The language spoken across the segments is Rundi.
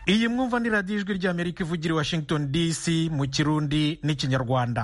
iyi mwumva ni radiyo ijwi ry'amerika ivugira i washington dc mu kirundi n'ikinyarwanda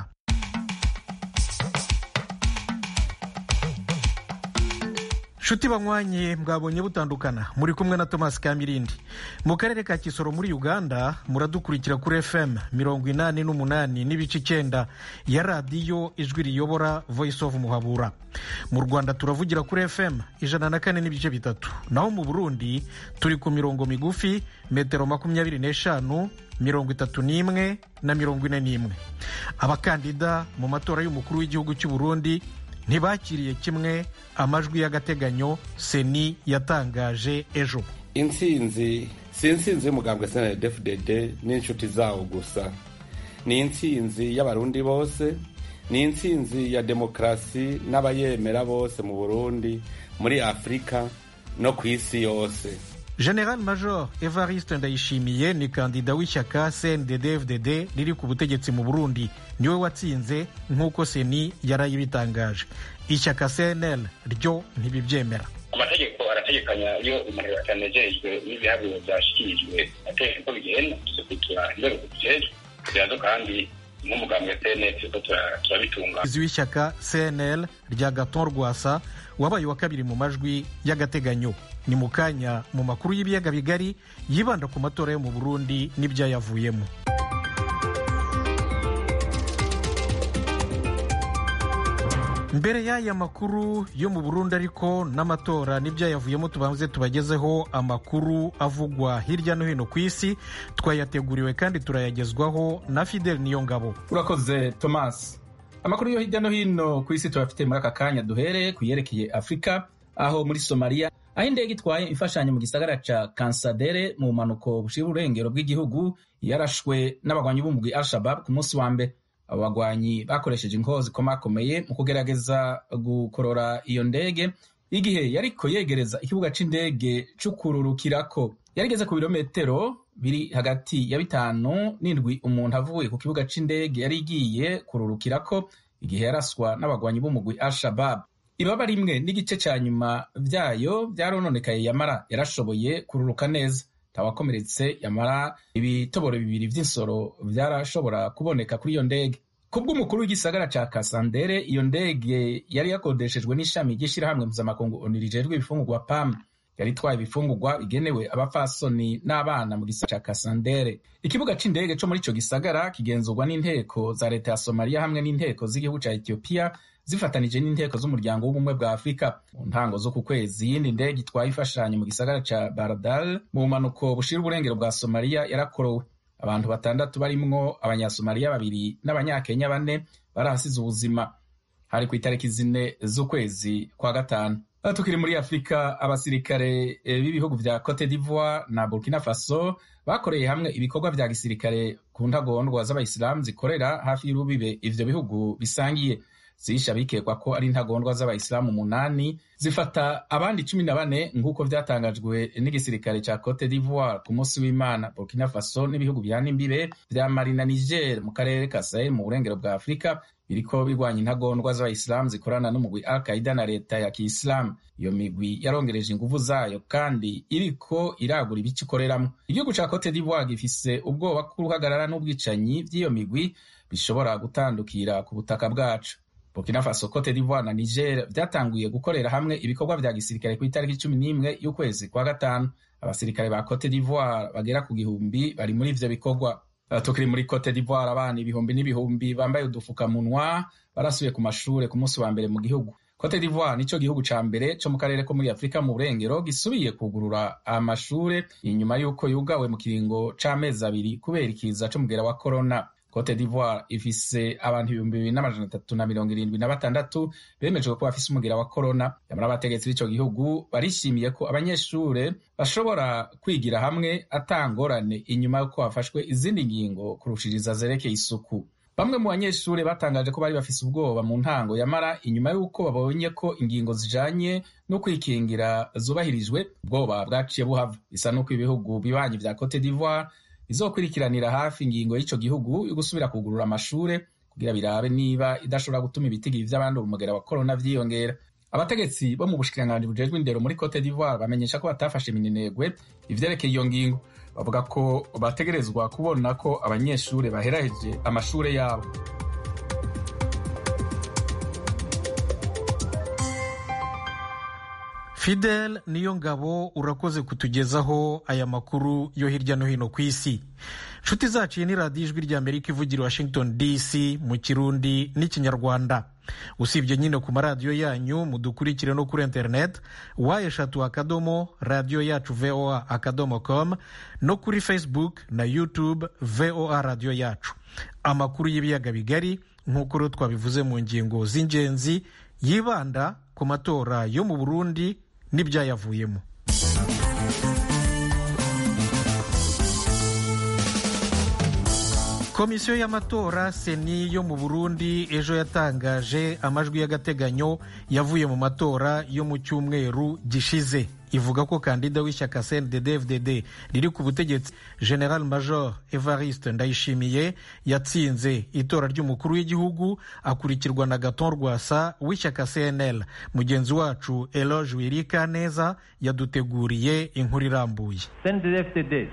nshuti banywanye mwabonye butandukana muri kumwe na thomas kamirindi mu karere ka kisoro muri uganda muradukurikira kuri fm mirongo inani n'umunani n'ibice icyenda ya radiyo ijwi riyobora voice of muhabura mu rwanda turavugira kuri fm ijana na kane n'ibice bitatu naho mu burundi turi ku mirongo migufi metero makumyabiri n'eshanu mirongo itatu n'imwe na mirongo ine n'imwe abakandida mu matora y'umukuru w'igihugu cy'u burundi ntibakiriye kimwe amajwi y'agateganyo seni yatangaje ejo intsinzi si intsinzi y'umugambwe snddfdd n'inshuti zawo gusa ni intsinzi y'abarundi bose ni intsinzi ya demokarasi n'abayemera bose mu burundi muri afurika no ku isi yose general major evariste ndayishimiye ni kandida w'ishyaka cndd-fdd riri ku butegetsi mu burundi niwe watsinze nk'uko seni yarayibitangaje ishyaka cnl ryo ntibibyemera amategeko arategekanya iyo umuntu yatanejejwe n'ibiharuro byashyikirijwe ategeka ko bigenda tuzikurikira inzego zibijejwe kugira ngo kandi nk'umugambwe cnl turiko turabitunga umuyobozi w'ishyaka cnl rya gaton rwasa wabaye wa kabiri mu majwi y'agateganyo ni mu kanya mu makuru y'ibiyaga bigari yibanda ku matora yo mu burundi n'ibyayavuyemo mbere y'aya makuru yo mu burundi ariko n'amatora n'ibyayavuyemo tubanze tubagezeho amakuru avugwa hirya no hino ku isi twayateguriwe kandi turayagezwaho na fidel niyongabo urakoze thomas amakuru yo hirya no hino ku isi tuyafite muri aka kanya duhere ku yerekeye afurika aho muri somaliya aho indege itwaye imfashanyo mu gisagara ca kansadere mu bumanuko bushira urengero bw'igihugu yarashwe n'abagwanyi b'umugwi al-shabab ku munsi wa mbere abo bagwanyi bakoresheje inkoho zikomakomeye mu kugerageza gukorora iyo ndege igihe yariko yegereza ikibuga c'indege c'ukururukirako yarigeze ku birometero biri hagati ya bitanu n'indwi umuntu avuye ku kibuga c'indege yari igiye kururukirako igihe yaraswa n'abagwanyi b'umugwi al-shabab ibaba rimwe n'igice ca nyuma vyayo vyarononekaye yamara yarashoboye kururuka neza tawakomeretse yamara ibitoboro bibiri vy'insoro vyarashobora kuboneka kuri iyo ndege kubw'umukuru w'igisagara ca kasandere iyo ndege yari yakodeshejwe n'ishami ry'ishirahamwe mpuzamakungu onu rijejwe ibifungurwa pam yari itwaye ibifungurwa bigenewe abapfasoni n'abana mu gisagara ca kasandere ikibuga c'indege co muri ico gisagara kigenzurwa n'inteko za leta ya somaliya hamwe n'inteko z'igihugu ca etiyopiya zifatanije n'inteko z'umuryango w'ubumwe bwa afurika mu ntango zo ku kwezi iyindi ndege itwaye imfashanyo mu gisagara ca baradal mu bumanuko bushira uburengero bwa somaliya yarakorowe abantu batandatu barimwo abanyasomaliya babiri n'abanyakenya bane barahasize ubuzima hari ku itariki zine z'ukwezi kwa gatanu tukiri muri afurika abasirikare b'ibihugu vya cote d'ivoire na burkina faso bakoreye hamwe ibikorwa vya gisirikare ku ntagondwa z'abayisilamu zikorera hafi y'urubibe ivyo bihugu bisangiye zisha bikekwa ko ari intagondwa z'abayisilamu umunani zifata abandi cumi na bane nk'uko vyatangajwe n'igisirikare ca cote d'ivoire ku munsi w'imana burkina faso n'ibihugu bihana imbibe vya mali na niger mu karere ka sahel mu burengero bwa afurika biriko birwanya intagondwa z'abayisilamu zikorana n'umugwi al qaida na leta ya kiisilamu iyo migwi yarongereje inguvu zayo kandi iriko iragura ibice ikoreramwo igihugu ca cote d'ivoire gifise ubwoba bw'uruhagarara n'ubwicanyi vy'iyo migwi bishobora gutandukira ku butaka bwacu burkina faso cote d'ivoire na niger vyatanguye gukorera hamwe ibikorwa vya gisirikare ku itariki cumi n'imwe y'ukwezi kwa gatanu abasirikare ba cote d'ivoire bagera ku gihumbi bari muri ivyo bikorwa tukiri muri cote d'ivoire abana ibihumbi n'ibihumbi bambaye udufukamunwa barasubiye ku mashure ku munsi wa mbere mu gihugu cote d'ivoire nico gihugu ca mbere co mu karere ko muri afurika mu burengero gisubiye kugurura amashure inyuma y'uko yugawe mu kiringo c'amezi abiri kubera ikiza c'umugera wa corona cote d'ivoire ifise abantu ibihumbi bibiri n'amajana atatu na mirongo irindwi na batandatu bemejwe ko bafise umugera wa corona nyamara abategetsi b'ico gihugu barishimiye ko abanyeshure bashobora kwigira hamwe atangorane inyuma y'uko hafashwe izindi ngingo kurushiriza zerekeye isuku bamwe mu banyeshure batangaje ko bari bafise ubwoba mu ntango yamara inyuma y'uko babonye ko ingingo zijanye no kwikingira zubahirijwe ubwoba bwaciye buhava bisa n'uko ibihugu bibanyi vya cote d'ivoire bizokurikiranira hafi ingingo y'ico gihugu yo gusubira kugurura amashure kugira birabe niba idashobora gutuma ibitigiri vy'abandura umugera wa korona vyiyongera abategetsi bo mu bushikiranganji bujejwe indero muri cote d'ivoire bamenyesha ko batafashe iminenegwe ivyerekeye iyo ngingo bavuga ko bategerezwa kubona ko abanyeshuri baheraheje amashure yabo fidel niyo ngabo urakoze kutugezaho aya makuru yo hirya no hino ku isi nshuti zacu iyi ni radiyo ijwi rya amerika ivugira washington dc mu kirundi n'ikinyarwanda usibye nyine ku maradiyo yanyu mudukurikire no kuri interineti wa eshatu akadomo radiyo yacu voa akadomo com no kuri facebook na youtube voa radiyo yacu amakuru y'ibiyaga bigari nk'uko rero twabivuze mu ngingo z'ingenzi yibanda ku matora yo mu burundi n'ibyayavuyemo komisiyo y'amatora seni yo mu burundi ejo yatangaje amajwi y'agateganyo yavuye mu matora yo mu cyumweru gishize ivuga ko kandida w'ishyaka cndd riri ku butegetsi general major evariste ndayishimiye yatsinze itora ry'umukuru w'igihugu akurikirwa na gaton rwasa w'ishyaka cnl mugenzi wacu eloge wirika neza yaduteguriye inkuru irambuye cndd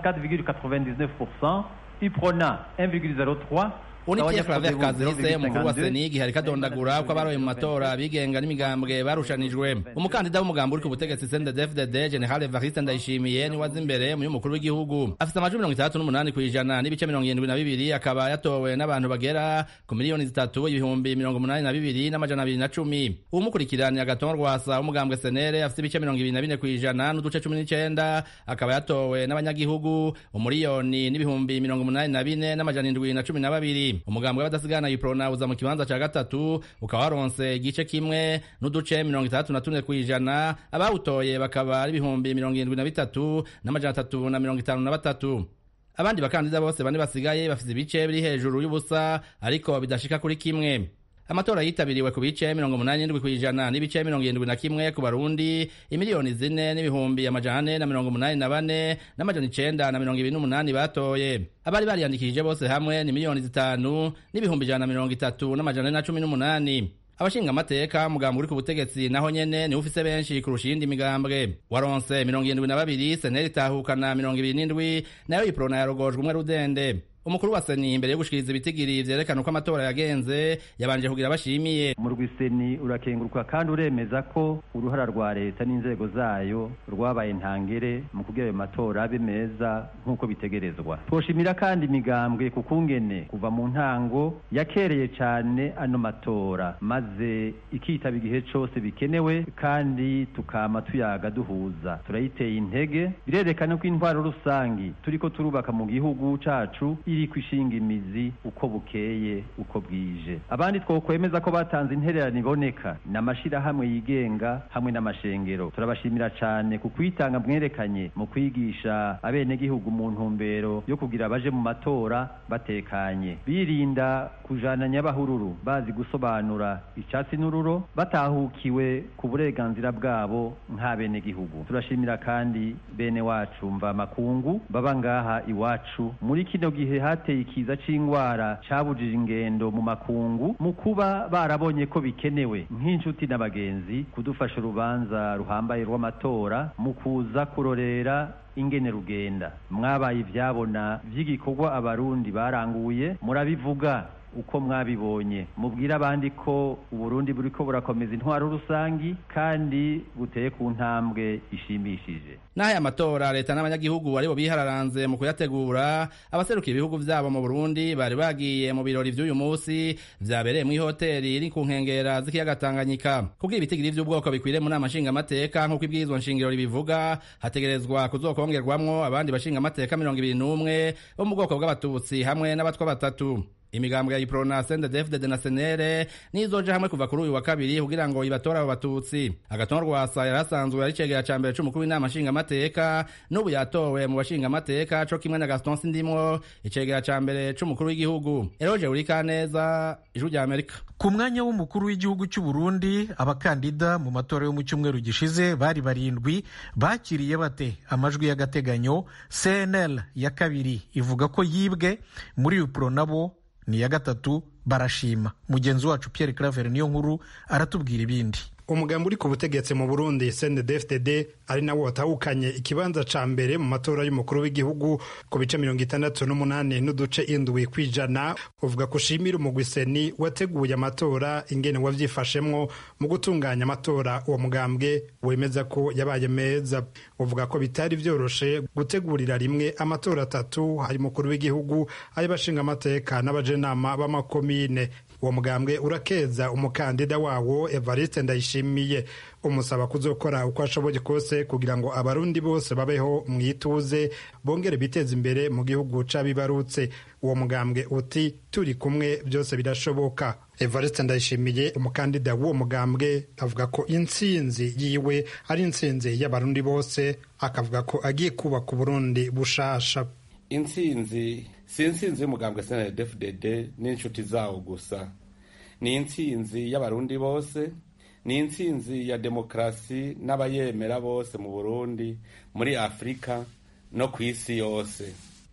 64,99% iprona 1,03 unikiye Claver Kazise umukuru wa seni igihe ariko adondagura ko abaroye mu matora abigenga n'imigambwe barushanijwe umukandida w'umugambi uri ku butegetsi CNDD-FDD General Evariste Ndayishimiye ni waza imbere mu y'umukuru w'igihugu afite amajwi mirongo itandatu n'umunani ku ijana n'ibice mirongo irindwi na bibiri akaba yatowe n'abantu bagera ku miliyoni zitatu ibihumbi mirongo umunani na bibiri n'amajana abiri na cumi umukurikiranye agaton rwasa w'umugambwe senere afite ibice mirongo ibiri na bine ku ijana n'uduce cumi n'icenda akaba yatowe n'abanyagihugu umuriyoni n'ibihumbi mirongo umunani na bine n'amajana indwi na cumi na babiri umugambwe w'abadasigana iprona uza mu kibanza ca gatatu ukaba waronse igice kimwe n'uduce mirongo itandatu na tune kw'ijana abawutoye bakaba ari ibihumbi mirongo irindwi na bitatu n'amajana atatu na mirongo itanu na batatu abandi bakandida bose bane basigaye bafise ibice biri hejuru y'ubusa ariko bidashika kuri kimwe amatora yitabiriwe ku bice mirongo umunani n'indwi kw'ijana n'ibice mirongo irindwi na kimwe ku barundi imiliyoni zine n'ibihumbi amajana ane na mirongo umunani na bane n'amajana icenda na mirongo ibiri n'umunani batoye abari bariyandikishije bose hamwe ni miliyoni zitanu n'ibihumbi ijana na mirongo itatu n'amajana ane na cumi n'umunani abashinga amateka umugambi uri ku butegetsi naho nyene niwe ufise benshi kurusha iyindi migambwe waronse mirongo irindwi na babiri seneri itahukana mirongo ibiri n'indwi nayo iprona yarogojwe umwe rudende umukuru wa seni imbere yo gushikiriza ibitigiri vyerekana uko amatora yagenze yabanje kugira abashimiye mu rwiseni urakenguruka kandi uremeza ko uruhara rwa leta n'inzego zayo rwabaye ntangere mu kugira ayo matora abe meza nk'uko bitegerezwa twoshimira kandi imigambwe ku kungene kuva mu ntango yakereye cane ano matora maze ikitaba igihe cose bikenewe kandi tukama tuyaga duhuza turayiteye intege birerekana ko intwaro rusangi turiko turubaka mu gihugu cacu iri kwishinga imizi uko bukeye uko bwije abandi twokwemeza ko batanze intererano iboneka n'amashirahamwe yigenga hamwe n'amashengero turabashimira cane ku kwitanga mwerekanye mu kwigisha abenegihugu mu ntumbero yo kugira baje mu matora batekanye birinda kujana nyabahururu bazi gusobanura icatsi n'ururo batahukiwe ku burenganzira bwabo nk'abenegihugu turashimira kandi bene wacu mva makungu baba ngaha iwacu muri kino gihe hateye ikiza c'ingwara cabujije ingendo mu makungu mu kuba barabonye ko bikenewe nk'inshuti n'abagenzi kudufasha urubanza ruhambaye rw'amatora mu kuza kurorera ingene rugenda mwabaye ivyabona vy'igikorwa abarundi baranguye murabivuga uko mwabibonye mubwire abandi ko uburundi buriko burakomeza intwaro rusangi kandi buteye ku ntambwe ishimishije naho aya matora leta n'abanyagihugu aribo bihararanze mu kuyategura abaserukiye ibihugu vyabo mu burundi bari bagiye mu birori vy'uyu musi vyabereye mw'ihoteri iri ku nkengera z'ikiyaga tanganyika kugira ibitigiri vy'ubwoko bikwiriye mu nama nshingamateka nk'uko ibwirizwa nshingiro ribivuga hategerezwa kuzokongerwamwo abandi bashingamateka mirongo ibiri n'umwe bo mu bwoko bw'abatutsi hamwe n'abatwa batatu imigambwe ya iprona sendedefdede na senere nizoja hamwe kuva kuri uyu wa kabiri kugira ngo ibatore abo batutsi agatonwa rwasa yari asanzwe ari cegera ca mbere c'umukuru w'inama nshingamateka n'ubu yatowe mu bashingamateka co kimwe na gaston sindimwo icegera ca mbere c'umukuru w'igihugu eroje urikaneza ijwi rya amerika ku mwanya w'umukuru w'igihugu cy'u Burundi abakandida mu matora yo mu cyumweru gishize bari barindwi bakiriye bate amajwi y'agateganyo cnl ya kabiri ivuga ko yibwe muri upro nabo ni iya gatatu barashima mugenzi wacu Pierre Claver niyo nkuru aratubwira ibindi umugambi uri ku butegetsi mu burundi cndfdd ari nawo watahukanye ikibanza ca mbere mu matora y'umukuru w'igihugu ku bice mirongo itandatu n'umunani n'uduce indwi kw'ijana uvuga ko ushimira umugwi seni wateguye amatora ingene wavyifashemwo mu gutunganya amatora uwo mugambwe wemeza ko yabaye meza uvuga ko bitari vyoroshe gutegurira rimwe amatora atatu hari mukuru w'igihugu ay'abashinga amateka n'abajenama b'amakomine uwo mugambwe urakeza umukandida wawo evariste ndayishimiye umusaba kuzokora uko ashoboye kose kugira ngo abarundi bose babeho mu ituze bongere biteze imbere mu gihugu c'abibarutse uwo mugambwe uti turi kumwe byose birashoboka evariste ndayishimiye umukandida w'uwo mugambwe avuga ko intsinzi yiwe ari intsinzi y'abarundi bose akavuga ko agiye kubaka uburundi bushasha intsinzi si intsinzi y'umugambwe snddfdd n'inshuti zawo gusa ni intsinzi y'abarundi bose ni intsinzi ya demokarasi n'abayemera bose mu burundi muri afurika no ku isi yose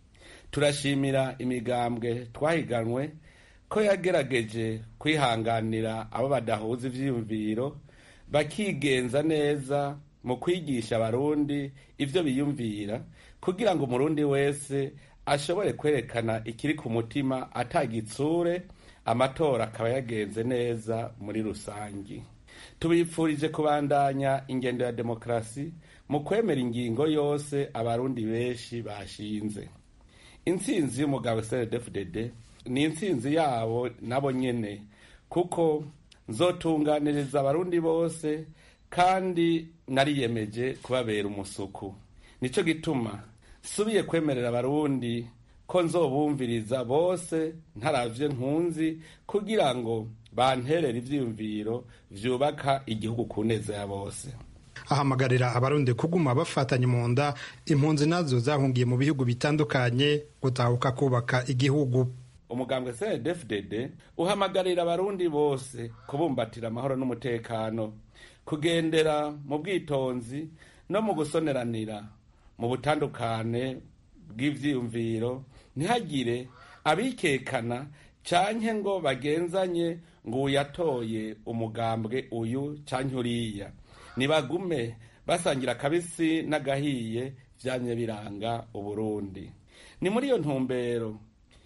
turashimira imigambwe twahiganwe ko yagerageje kwihanganira abo badahuza ivyiyumviro bakigenza neza mu kwigisha abarundi ivyo biyumvira kugira ngo umurundi wese ashobore kwerekana ikiri ku mutima atagitsure amatora akaba yagenze neza muri rusangi tubipfurije kubandanya ingendo ya demokarasi mu kwemera ingingo yose abarundi benshi bashinze intsinzi y'umugabo cndfdd ni intsinzi yabo nabo nyene kuko nzotunganiriza abarundi bose kandi nariyemeje kubabera umusuku nico gituma subiye kwemerera abarundi ko nzobumviriza bose ntaravye nkunzi kugira ngo banterere ivyiyumviro vyubaka igihugu ku neza ya bose ahamagarira abarundi kuguma bafatanye mu nda impunzi nazo zahungiye mu bihugu bitandukanye gutahuka kubaka igihugu umugambwe cndfdd uhamagarira abarundi bose kubumbatira amahoro n'umutekano kugendera mu bwitonzi no mu gusoneranira mu butandukane bw'ivyiyumviro ntihagire abikekana canke ngo bagenzanye ngo uyatoye umugambwe uyu canke uriya nibagume basangira akabisi n'agahiye vyamye biranga uburundi ni muri iyo ntumbero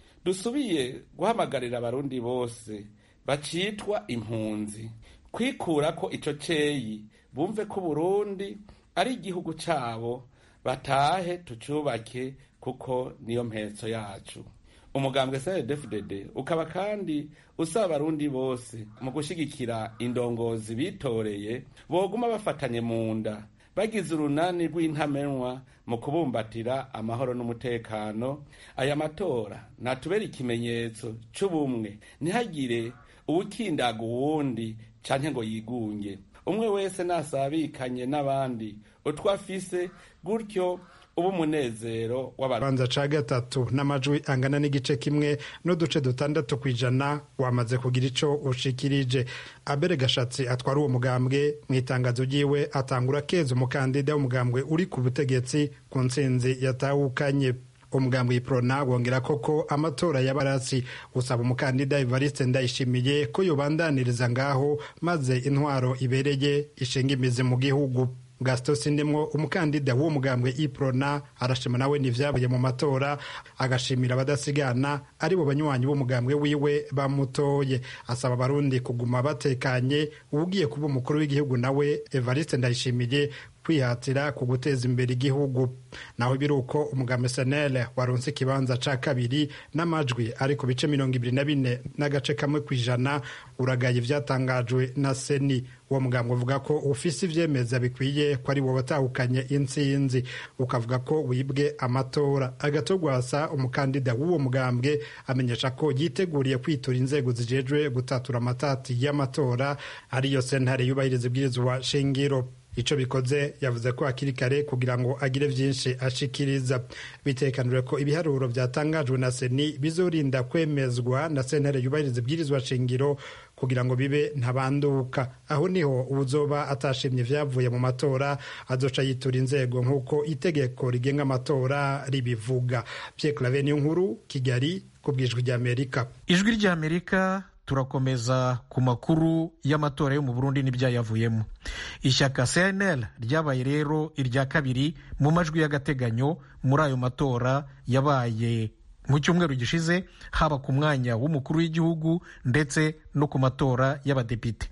dusubiye guhamagarira abarundi bose bacitwa impunzi kwikura ko ico ceyi bumve ko uburundi ari igihugu cabo batahe tucubake kuko niyo mpetso yacu umugambwe cndfdd ukaba kandi usaba abarundi bose mu gushigikira indongozi bitoreye boguma bafatanye mu nda bagize urunani rw'intamenwa mu kubumbatira amahoro n'umutekano aya matora natubera ikimenyetso c'ubumwe ntihagire uwukindaga uwundi canke ngo yigunge umwe wese nasabikanye n'abandi utwo afise gutyo uba umunezero w'abanza ca gatatu n'amajwi angana n'igice kimwe n'uduce dutandatu ku ijana wamaze kugira ico ushikirije abere gashatsi atwara uwo mugambwe mu itangazo ryiwe atangura keza umukandida w'umugambwe uri ku butegetsi ku ntsinzi yatahukanye umugambwe iprona wongera koko amatora y'abarasi usaba umukandida evariste ndayishimiye ko yobandaniriza ngaho maze intwaro ibereye ishinga imizi mu gihugu gasito sindimwo umukandida w'uwo mugambwe iprona arashima nawe n'ivyavuye mu matora agashimira abadasigana ari bo banywanyi b'umugambwe wiwe bamutoye asaba abarundi kuguma batekanye uwugiye kuba umukuru w'igihugu nawe evariste ndayishimiye kwihatira ku guteza imbere igihugu naho biri uko umugambi senele waronse ikibanza ca kabiri n'amajwi ari ku bice mirongo ibiri na bine n'agace kamwe ku ijana uragaye ivyatangajwe na seni uwo mugambi uvuga ko ufise ivyemeza bikwiye ko ari wo watahukanye intsinzi ukavuga ko wibwe amatora agatogwasa umukandida w'uwo mugambwe amenyesha ko yiteguriye kwitura inzego zijejwe gutatura amatati y'amatora ariyo sentare yubahiriza ibwirizwa shingiro ico bikoze yavuze ko hakiri kare kugira ngo agire vyinshi ashikiriza bitekanijwe ko ibiharuro vyatangajwe na seni bizorinda kwemezwa na sentare yubahiriza ibwirizwa shingiro kugira ngo bibe ntabanduka aho niho uzoba atashimye ivyavuye mu matora azoca yitura inzego nk'uko itegeko rigenga amatora ribivuga Pierre Claver niyo nkuru Kigali ku bwijwi ry'Amerika ijwi ry'Amerika turakomeza ku makuru y'amatora yo mu burundi n'ibyayavuyemo ishyaka cnl ryabaye rero irya kabiri mu majwi y'agateganyo muri ayo matora yabaye mu cyumweru gishize haba ku mwanya w'umukuru w'igihugu ndetse no ku matora y'abadepite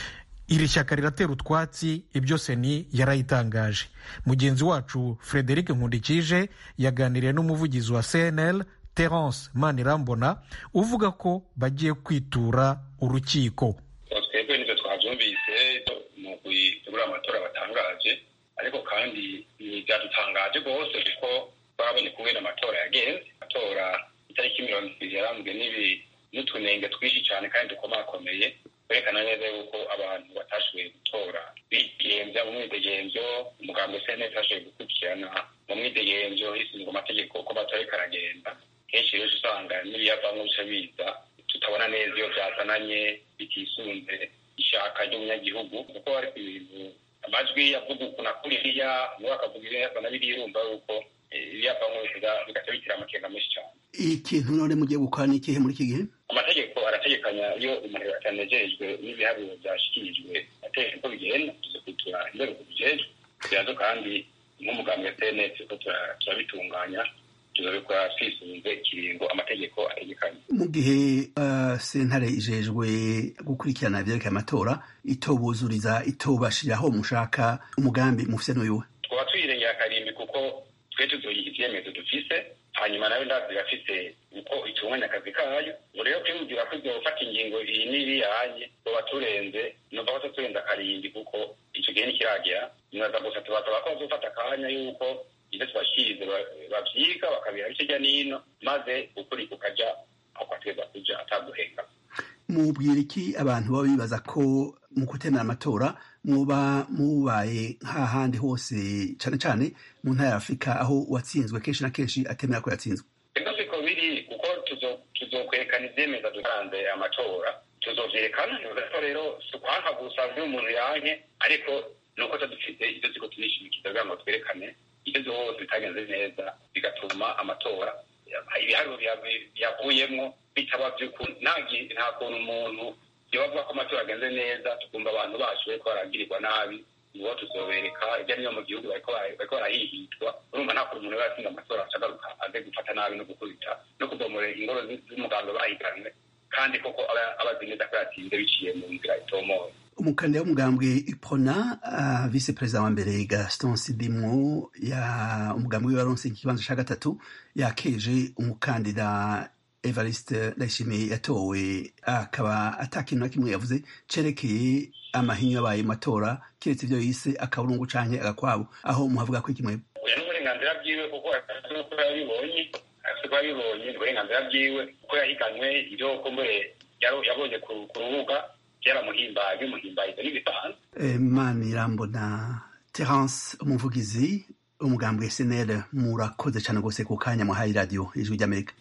iri shyaka riratera utwatsi ibyo seni yarayitangaje mugenzi wacu frederic nkundikije yaganiriye n'umuvugizi wa cnl terence manirambona uvuga ko bagiye kwitura urukiko twebwe nibyo twabyumvise mu gutegura amatora batangaje ariko kandi byadutangaje rwose kuko twabonye kumwe n'amatora yagenze amatora itariki mirongo ibiri yarambwe n'ibi n'utunenge twinshi cyane kandi dukomakomeye kwerekana neza yuko abantu batashoboye gutora bigenza mu mwidegenzo umuganga sene utashoboye gukurikirana mu mwidegenzo hisizwe amategeko ko amatora ariko aragenda kenshi rero usanga n'ibiyavamo bica biza tutabona neza iyo byazananye bitisunze ishaka ry'umunyagihugu kuko hari ibintu amajwi avuga uku na kuriya niwe akavuga ibiyava na biriya urumva yuko ibiyavamo bigaca bitira amakenga menshi cyane ikintu none mugiye gukora ni ikihe muri iki gihe amategeko arategekanya iyo umuntu atanejejwe n'ibiharuro byashyikirijwe ateye uko bigenda tuzikurikira inzego zibijejwe birazo kandi nk'umugambi wa cns ko turabitunganya tuzabikora twisunze ikiringo amategeko ategekanye mu gihe sentare ijejwe gukurikirana ibyerekeye amatora itobuzuriza itobashiriraho mushaka umugambi mufise n'uyuwe twaba tuyirengera akarimbi kuko twe tuzoyiha ivyemezo dufise hanyuma nayo ndazi irafise uko itunganya akazi kayo ngo rero kwimubwira ko izofata ingingo iyi n'iriyanye tuba turenze numva ko turenze akarimbi kuko ico gihe nikiragera nibaza gusa tubasaba ko bazofata akanya yuko ibyo tubashirize bavyiga bakabiha bice hirya n'ino maze ukuri kukaja aho kwategeza kuja ataguhenga mubwira iki abantu baba bibaza ko mu gutemera amatora muba mubaye nk'ahandi hose cane cane mu ntara ya afurika aho uwatsinzwe kenshi na kenshi atemera ko yatsinzwe ego siko biri kuko tuzokwerekana ivyemeza dutanze amatora tuzovyerekana ko rero si ukwanka gusa umuntu yanke ariko nuko dufite ivyo turiko turishimikiza kugira ngo twerekane ibyo byose bitagenze neza bigatuma amatora ibiharuro byavuyemo bitaba by'ukuri nta kuntu umuntu yobavuga ko amatora agenze neza tukumva abantu bashoboye ko baragirirwa nabi nibo tuzobereka hirya no mu gihugu bariko barahihitwa urumva nta kuntu umuntu we yatsinda amatora acagaruka aze gufata nabi no gukubita no kubomora ingoro z'umuganga bahiganwe kandi koko abazi neza ko yatsinze biciye mu nzira itomoye umukandida w'umugambwe ipona uh, vice perezida wa mbere gaston sidimwo ya umugambwe waronse ikibanza ca gatatu yakeje umukandida evariste ndayishimiye yatowe akaba ata kintu na kimwe yavuze cerekeye amahinyu yabaye matora kiretse ivyo yise akaburungu canke agakwabo aho muhavuga ko ikimwe oya n'uburenganzira bwiwe kuko nuko yabibonye afite ko yabibonye uburenganzira bwiwe kuko yahiganwe ivyo kumbure yabonye ku rubuga byaramuhimbaye bimuhimbaye ibyo n'ibisanzwe manirambo na terence umuvugizi umugambwe senere murakoze cyane rwose ku kanya muhaye radiyo ijwi ry'amerika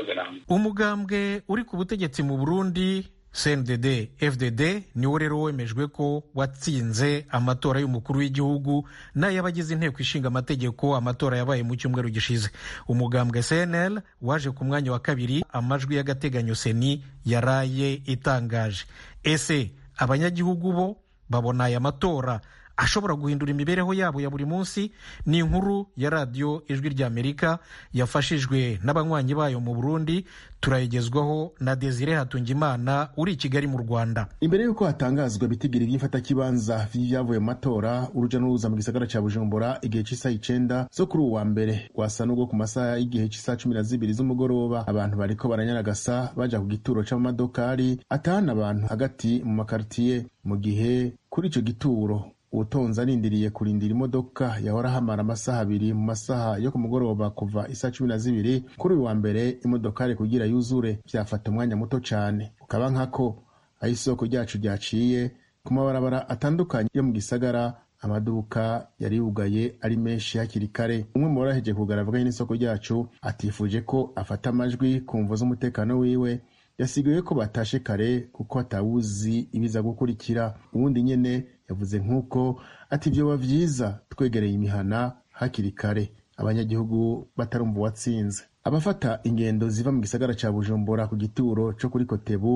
umugambwe uri ku butegetsi mu burundi cndd fdd niwo rero wemejwe ko watsinze amatora y'umukuru w'igihugu n'ay'abagize inteko ishinga amategeko amatora yabaye mu cyumweru gishize umugambwe cnl waje ku mwanya wa kabiri amajwi y'agateganyo seni yaraye itangaje ese abanyagihugu bo babona aya matora ashobora guhindura imibereho yabo ya buri munsi ni inkuru ya radiyo ijwi ry'amerika yafashijwe n'abanywanyi bayo mu burundi turayigezwaho na desire hatungimana uri i kigali mu rwanda imbere y'uko hatangazwa ibitigiri by'imfatakibanza vy'ivyavuye mu matora uruja n'uruza mu gisagara ca bujumbura igihe c'isaha icenda zo kuri uwu wa mbere rwasa n'ubwo ku masaha y'igihe c'isaha cumi na zibiri z'umugoroba abantu bariko baranyaragasa baja ku gituro c'amamadokari atahana abantu hagati mu makaritiye mu gihe kuri ico gituro ubutonzi arindiriye kurindira imodoka yahora hamara amasaha abiri mu masaha yo ku mugoroba kuva isaha cumi na zibiri kuri uyu wa mbere imodokari kugira yuzure vyafata umwanya muto cane ukaba nkako aho isoko ryacu ryaciye ku mabarabara atandukanye yo mu gisagara amaduka yari yugaye ari menshi hakiri kare umwe mu baraheje kugaragara n'isoko ryacu atifuje ko afata amajwi ku mvo z'umutekano wiwe yasigaye ko batashe kare kuko atawuzi ibiza gukurikira ubundi nyene yavuze nk'uko ati vyoba vyiza twegereye imihana hakiri kare abanyagihugu batarumva uwatsinze abafata ingendo ziva mu gisagara ca bujumbura ku gituro co kuri kotebu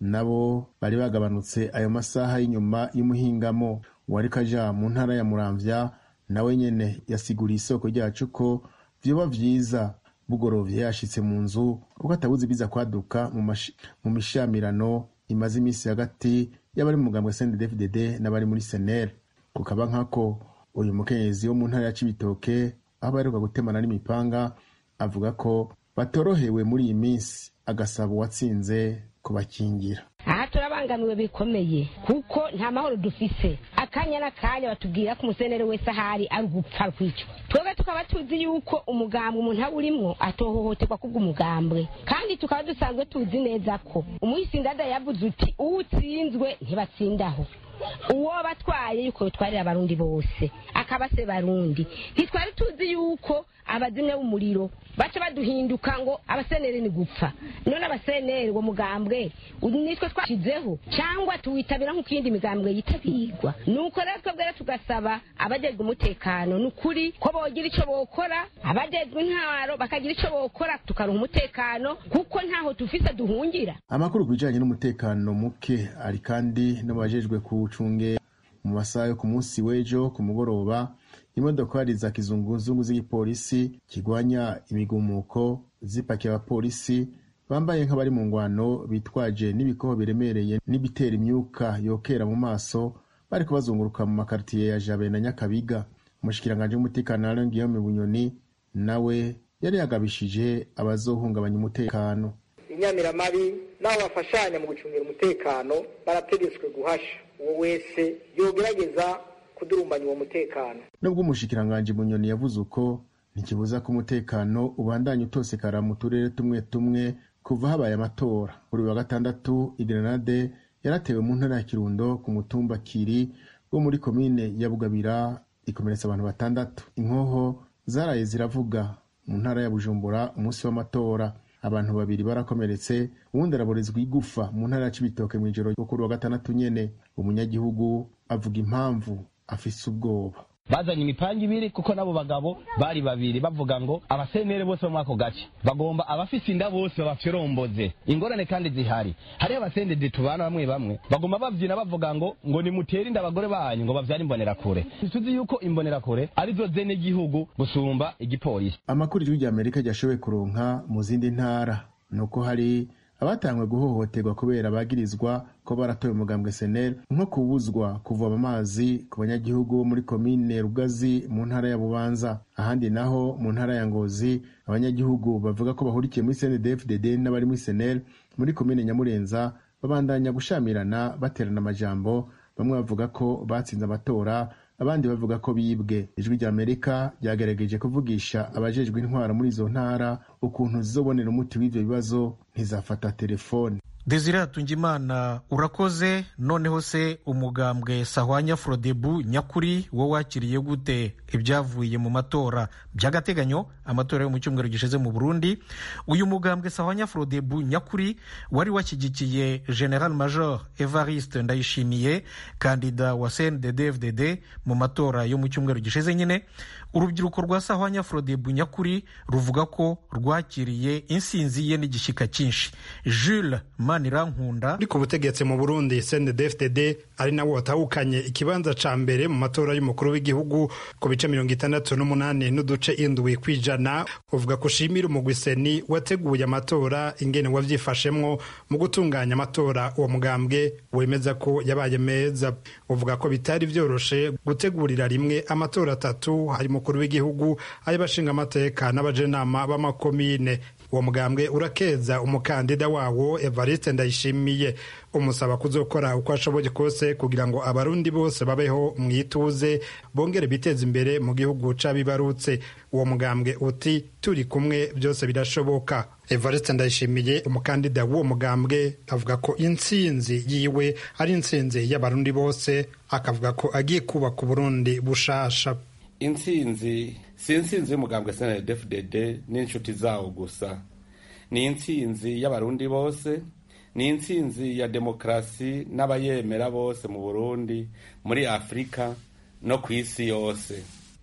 nabo bari bagabanutse ayo masaha y'inyuma y'umuhingamo uwariko aja mu ntara ya muramvya nawe nyene yasiguriye isoko ryacu ko vyoba vyiza bugorovye yashitse mu nzu kuko atabuze ibiza kwaduka mu mishamirano imaze iminsi hagati y'abari mu mugambwe CNDD-FDD n'abari muri senere kukaba nkako uyu mukenyezi wo mu ntara ya cibitoke aho baheruka gutemana n'imipanga avuga ko batorohewe muri iyi minsi agasaba uwatsinze kubakingira aha turabangamiwe bikomeye kuko nta mahoro dufise akanya n'akanya batubwira ko umusenere wese ahari ari ugupfa kwicwa twebwe tukaba tuzi yuko umugambwe umuntu aba urimwo atohohoterwa kubw'umugambwe kandi tukaba dusanzwe tuzi neza ko umuhisindada yavuze uti uwutsinzwe ntibatsindaho uwo batwaye yuko bitwarira abarundi bose akaba se barundi ntitwari tuzi yuko abazimya b'umuriro baca baduhinduka ngo abaseneri ni gupfa none abaseneri uwo mugambwe nitwe twashizeho cyangwa tuwitabira nk'uko iyindi migambwe yitabirwa nuko rero twebwe tugasaba abajejwe umutekano ni ukuri ko bogira icyo bokora abajejwe intwaro bakagira icyo bokora tukaruha umutekano kuko ntaho tufise duhungira amakuru ku bijanye n'umutekano muke ari kandi n'abajejwe kuwucungera mu masaha yo ku munsi w'ejo ku mugoroba imodokari za kizunguzungu z'igipolisi kigwanya imigumuko zipakiye abapolisi bambaye nk'abari mu ngwano bitwaje n'ibikoho biremereye n'ibitera imyuka yokera mu maso bariko bazunguruka mu makaritiye ya jabe na nyakabiga umushikiranganji w'umutekano alain guillaume bunyoni nawe yari yagabishije abazohungabanya umutekano inyamiramabi n'abo bafashanya mu gucungira umutekano barategetswe guhasha uwo wese yogerageza kudurumbanya uwo mutekano nubwo umushikiranganji bunyoni yavuze uko ntikibuza ko umutekano ubandanya utosekara mu turere tumwe tumwe kuva habaye amatora kuri wa gatandatu igrenade yaratewe mu ntara ya kirundo ku mutumba kiri wo muri komine ya bugabira ikomeretsa abantu batandatu inkoho zaraye ziravuga mu ntara ya bujumbura umunsi w'amatora abantu babiri barakomeretse uwundi araborezwa igufa mu ntara ya cibitoke mu ijoro ryo kuri wa gatandatu nyene umunyagihugu avuga impamvu afise ubwoba bazanye imipanga ibiri kuko n'abo bagabo bari babiri bavuga ngo abasenere bose bo muri ako gace bagomba abafise inda bose babafyoromboze ingorane kandi zihari hariho abasendede tubana bamwe bamwe bagomba bavyina bavuga ngo ngo nimutere inda abagore banyu ngo bavyare imbonerakure tuzi yuko imbonerakure arizo zene igihugu gusumba igipolisi amakuru ijwi rya amerika ryashoboye kuronka mu zindi ntara nuko hari abatangwe guhohoterwa kubera bagirizwa ko baratoye umugambwe senel nko kubuzwa kuvoma amazi ku banyagihugu bo muri komine rugazi mu ntara ya bubanza ahandi naho mu ntara ya ngozi abanyagihugu bavuga ko bahurikiye muri cndfdd n'abari muri senel muri komine nyamurenza babandanya gushamirana baterana amajambo bamwe bavuga ko batsinze amatora abandi bavuga ko bibwe ijwi rya amerika ryagerageje kuvugisha abajejwe intwara muri izo ntara ukuntu zizobonera umuti w'ivyo bibazo ntizafata telefone desire hatungimana urakoze noneho se umugambwe sahwanya frodebu nyakuri wo wakiriye gute ibyavuye mu matora by'agateganyo amatora yo mu cyumweru gishize mu burundi uyu mugambwe sahwanya frodebu nyakuri wari washyigikiye general major evariste ndayishimiye kandida wa cnddfdd mu matora yo mu cyumweru gishize nyine urubyiruko rwa sahwanya frodebu nyakuri ruvuga ko rwakiriye insinzi ye n'igishyika cyinshi jules manirankunda uri ku butegetsi mu burundi cndfdd ari nawo watahukanye ikibanza ca mbere mu matora y'umukuru w'igihugu ku bice mirongo itandatu n'umunani n'uduce indwi kw'ijana uvuga ko ushimira umugwiseni wateguye amatora ingene wavyifashemwo mu gutunganya amatora uwo mugambwe wemeza ko yabaye meza uvuga ko bitari vyoroshe gutegurira rimwe amatora atatu hari umukuru w'igihugu ay'abashinga amateka n'abajenama b'amakomine uwo mugambwe urakeza umukandida wawo evariste ndayishimiye umusaba kuzokora uko ashoboye kose kugira ngo abarundi bose babeho mu ituze bongere biteze imbere mu gihugu c'abibarutse uwo mugambwe uti turi kumwe byose birashoboka evariste ndayishimiye umukandida w'uwo mugambwe avuga ko intsinzi yiwe ari intsinzi y'abarundi bose akavuga ko agiye kubaka uburundi bushasha intsinzi si intsinzi y'umugambwe snddfdd n'inshuti zawo gusa ni intsinzi y'abarundi bose ni intsinzi ya demokarasi n'abayemera bose mu burundi muri afurika no ku isi yose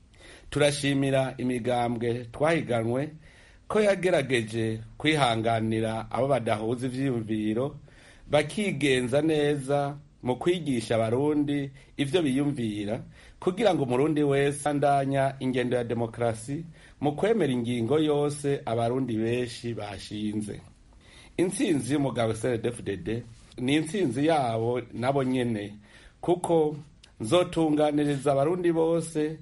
turashimira imigambwe twahiganwe ko yagerageje kwihanganira abo badahuza ivyiyumviro bakigenza neza mu kwigisha abarundi ivyo biyumvira kugira ngo umurundi wese andanya ingendo ya demokarasi mu kwemera ingingo yose abarundi benshi bashinze intsinzi y'umugabo cndfdd ni intsinzi yabo nabo nyene kuko nzotunganiriza abarundi bose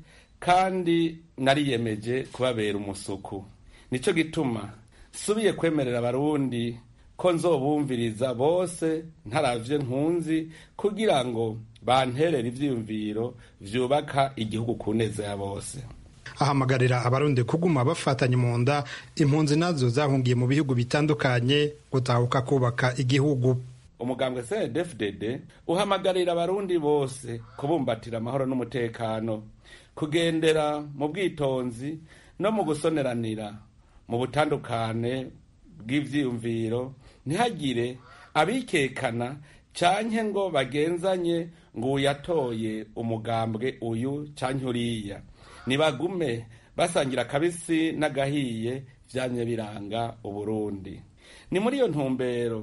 kandi nariyemeje kubabera umusuku nico gituma subiye kwemerera abarundi ko nzobumviriza bose ntaravye nkunzi kugira ngo banterere ivyiyumviro vyubaka igihugu ku neza ya bose ahamagarira abarundi kuguma bafatanye mu nda impunzi nazo zahungiye mu bihugu bitandukanye gutahuka kubaka igihugu umugambwe cndfdd uhamagarira abarundi bose kubumbatira amahoro n'umutekano kugendera mu bwitonzi no mu gusoneranira mu butandukane bw'ivyiyumviro ntihagire abikekana canke ngo bagenzanye ngo uyatoye umugambwe uyu canke uriya nibagume basangira akabisi n'agahiye vyamye biranga uburundi ni muri iyo ntumbero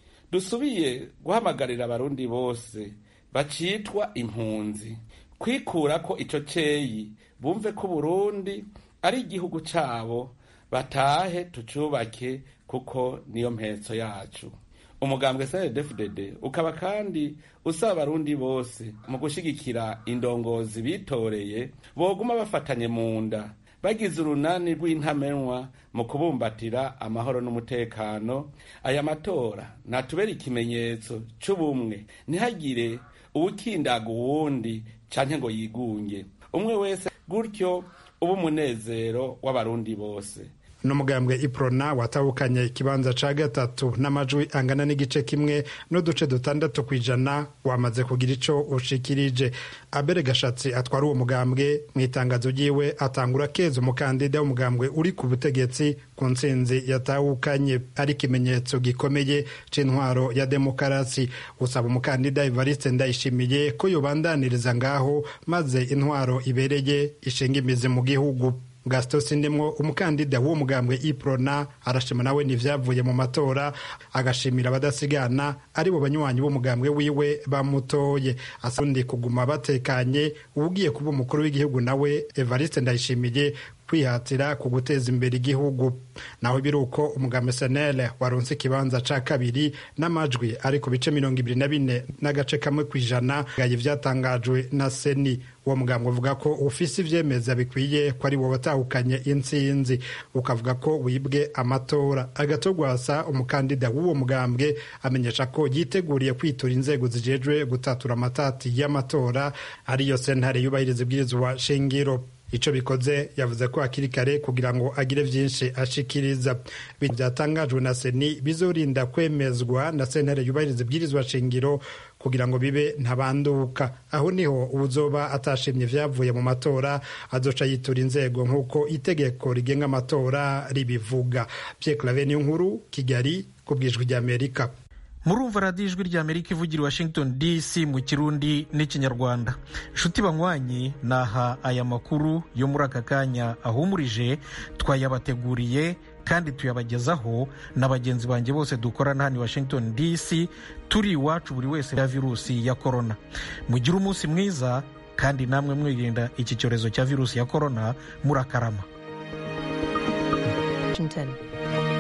dusubiye guhamagarira abarundi bose bacitwa impunzi kwikurako ico ceyi bumve ko uburundi ari igihugu cabo batahe tucubake kuko niyo mpetso yacu umugambwe cndfdd ukaba kandi usaba abarundi bose mu gushigikira indongozi bitoreye boguma bafatanye mu nda bagize urunani rw'intamenwa mu kubumbatira amahoro n'umutekano aya matora natubera ikimenyetso c'ubumwe ntihagire uwukindaga uwundi canke ngo yigunge umwe wese gutyo uba umunezero w'abarundi bose n'umugambwe iprona watahukanye ikibanza ca gatatu n'amajwi angana n'igice kimwe n'uduce dutandatu ku ijana wamaze kugira ico ushikirije abere gashatsi atwara uwo mugambwe mu itangazo ryiwe atangura keza umukandida w'umugambwe uri ku butegetsi ku ntsinzi yatahukanye ari ikimenyetso gikomeye c'intwaro ya demokarasi usaba umukandida evariste ndayishimiye ko yobandaniriza ngaho maze intwaro ibereye ishinga imizi mu gihugu gasito sindemwo umukandida w'uwo mugambwe iprona arashima nawe n'ivyavuye mu matora agashimira abadasigana ari bo banywanyi b'umugambwe wiwe bamutoye asundi kuguma batekanye ugiye kuba umukuru w'igihugu nawe evariste ndayishimiye kwihatira ku guteza imbere igihugu naho biri uko umugambi senere waronse ikibanza ca kabiri n'amajwi ari ku bice mirongo ibiri na bine n'agace kamwe ku ijana gaye vyatangajwe na seni uwo mugambwe uvuga ko ufise ivyemeza bikwiye ko ari wo watahukanye intsinzi ukavuga ko wibwe amatora agatogwasa umukandida w'uwo mugambwe amenyesha ko yiteguriye kwitura inzego zijejwe gutatura amatati y'amatora ariyo sentare yubahiriza ibwirizwa shingiro ico bikoze yavuze ko hakiri kare kugira ngo agire vyinshi ashikiriza byatangajwe na seni bizorinda kwemezwa na sentare yubahiriza ibwirizwa shingiro kugira ngo bibe ntabanduka aho niho uzoba atashimye vyavuye mu matora azoca yitura inzego nk'uko itegeko rigenga amatora ribivuga Pierre Claver niyo nkuru Kigali ku bwijwi ry'Amerika murumva radiyo ijwi rya amerika ivugira washington dc mu kirundi n'ikinyarwanda nshuti banywanyi naha aya makuru yo muri aka kanya ahumurije twayabateguriye kandi tuyabagezaho na bagenzi banjye bose dukorana hano i washington dc turi iwacu buri wese ya virusi ya korona mugire umunsi mwiza kandi namwe mwirinda iki cyorezo cya virusi ya korona murakarama Washington.